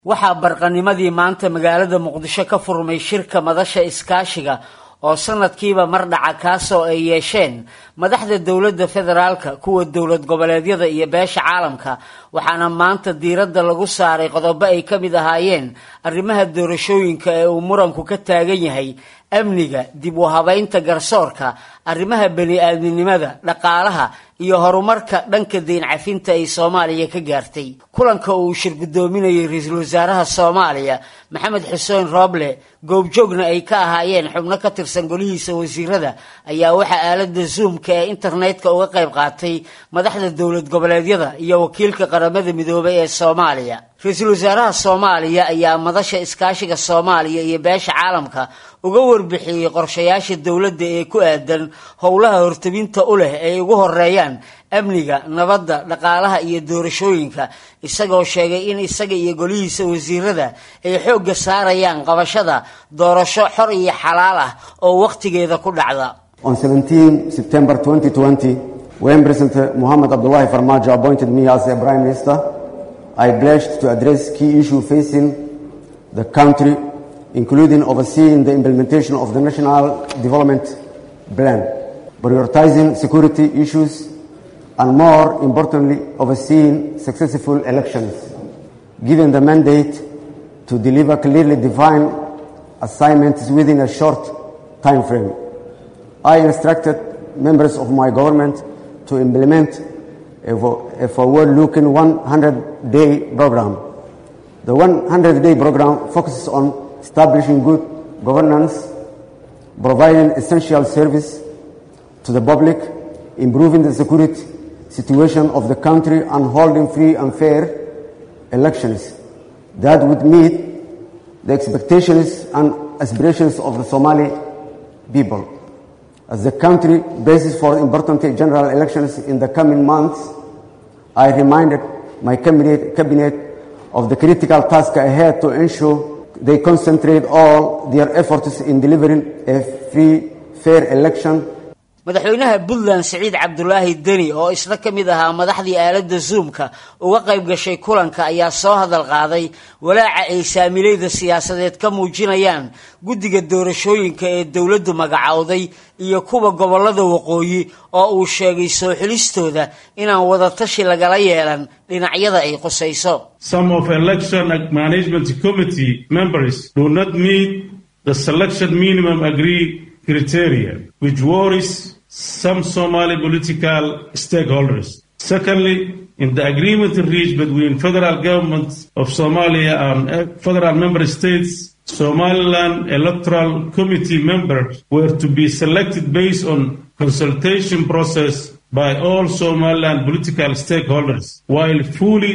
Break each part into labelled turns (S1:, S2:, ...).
S1: waxaa barqanimadii maanta magaalada muqdisho ka furmay shirka madasha iskaashiga oo sanadkiiba mar dhaca kaasoo ay yeesheen madaxda dowladda federaalka kuwa dowlad goboleedyada iyo beesha caalamka waxaana maanta diiradda lagu saaray qodobo ay ka mid ahaayeen arrimaha doorashooyinka ee uu muranku ka taagan yahay amniga dib u habaynta garsoorka arrimaha bani-aadminimada dhaqaalaha iyo horumarka dhanka deyn cafinta ay soomaaliya ka gaartay kulanka uu shir guddoominayay ra-iisul wasaaraha soomaaliya maxamed xuseen rooble goobjoogna ay ka ahaayeen xubno ka tirsan golihiisa wasiirada ayaa waxaa aalada zoomka ee internetka uga qayb qaatay madaxda dowlad goboleedyada iyo wakiilka qaramada midoobay ee soomaaliya ra-iisul wasaaraha soomaaliya ayaa madasha iskaashiga soomaaliya iyo beesha caalamka uga warbixiyey qorshayaasha dowladda ee ku aadan howlaha hortabinta u leh ay ugu horeeyaan amniga nabadda dhaqaalaha iyo doorashooyinka isagoo sheegay in isaga iyo golihiisa wasiirada ay xoogga saarayaan qabashada doorasho xor iyo xalaal ah oo wakhtigeeda ku dhacda
S2: On 17 September 2020, when President Mohamed Abdullahi Farmajo appointed me as the Prime Minister, I pledged to address key issues facing the country, including overseeing the implementation of the National Development Plan, prioritizing security issues, and more importantly, overseeing successful elections, given the mandate to deliver clearly defined assignments within a short time frame. I instructed members of my government to implement a forward-looking 100-day program. The 100-day program focuses on establishing good governance, providing essential service to the public, improving the security situation of the country, and holding free and fair elections that would meet the expectations and aspirations of the Somali people. As the country bases for important general elections in the coming months, I reminded my cabinet, cabinet of the critical task ahead to ensure they concentrate all their efforts in delivering a free, fair election
S1: madaxweynaha puntland siciid cabdulaahi deni oo isna ka mid ahaa madaxdii aaladda zoomka uga qayb gashay kulanka ayaa soo hadal qaaday walaaca ay saamilayda siyaasadeed ka muujinayaan guddiga doorashooyinka ee dowladdu magacowday iyo kuwa gobollada waqooyi oo uu sheegay soo xilistooda inaan wadatashi lagala yeelan dhinacyada ay qusayso
S3: Some of election management committee members do not meet the selection minimum agreed criteria, which worries some Somali political stakeholders. Secondly, in the agreement reached between federal governments of Somalia and federal member states, Somaliland electoral committee members were to be selected based on consultation process by all Somaliland political stakeholders, while fully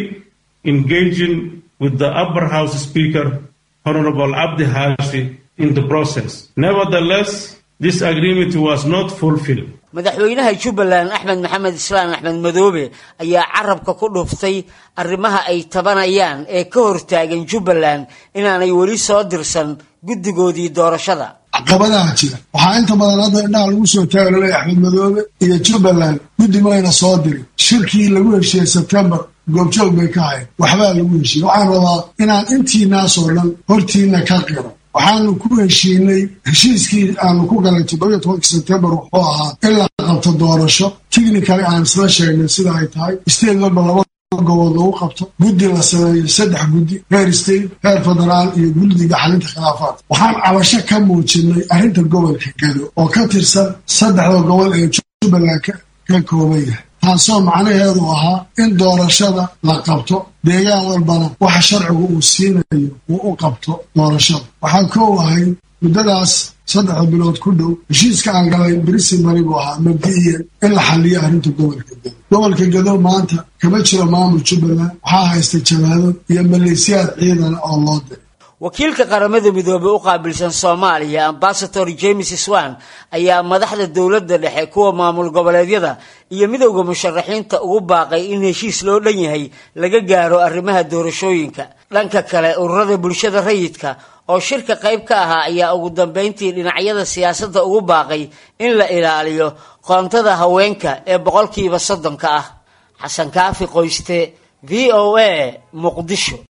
S3: engaging with the upper house speaker, Honorable Abdi Hashi, in the process. Nevertheless, this agreement was not fulfilled.
S1: madaxweynaha jubbaland axmed maxamed islaan axmed madoobe ayaa carabka ku dhuftay arrimaha ay tabanayaan ee ka hortaagan jubbaland inaanay weli soo dirsan guddigoodii doorashada
S4: caqabadaha jira waxaa inta badan hadda indhaha lagu soo taagalay axmed madoobe iyo jubbaland guddi mayna soo dirin shirkii lagu heshiiyey sebtembar goobjoog bay ka hayn waxbaa lagu heshiiyey waxaan rabaa inaan intiinaasoo dhan hortiina ka qiro waxaanu ku heshiinay heshiiskii aanu ku galay toddobiyo tobanka sebtembar wuxuu ahaa in la qabto doorasho technically aan isla sheegnay sida ay tahay state walba laba gobood lagu qabto guddi la sameeyo saddex guddi heer state heer federaal iyo guddiga xalinta khilaafaadka waxaan cabasho ka muujinay arrinta gobolka gedo oo ka tirsan saddexda gobol ee jubbaland ka kooban yahay taasoo macnaheedu ahaa in doorashada la qabto deegaan walbana waxa sharcigu uu siinayo uu u qabto doorashada waxaa koow ahay muddadaas saddexda bilood ku dhow heshiiska aan galay brisimani buu ahaa mabdi'iyan in la xaliyo arrinta gobolka gedo gobolka gedo maanta kama jiro maamul jubbaland waxaa haysta jabaado iyo maleesiyaad ciidana oo loo diray
S1: wakiilka qaramada midoobey u qaabilsan soomaaliya ambasador james swan ayaa madaxda dowladda dhexe kuwa maamul goboleedyada iyo midowda musharaxiinta ugu baaqay in heshiis loo dhan yahay laga gaaro arrimaha doorashooyinka dhanka kale ururada bulshada rayidka oo shirka qayb ka ahaa ayaa ugu dambeyntii dhinacyada siyaasadda ugu baaqay in la ilaaliyo qoontada haweenka ee boqolkiiba soddonka ah xasan kaafi qoyste v o a muqdisho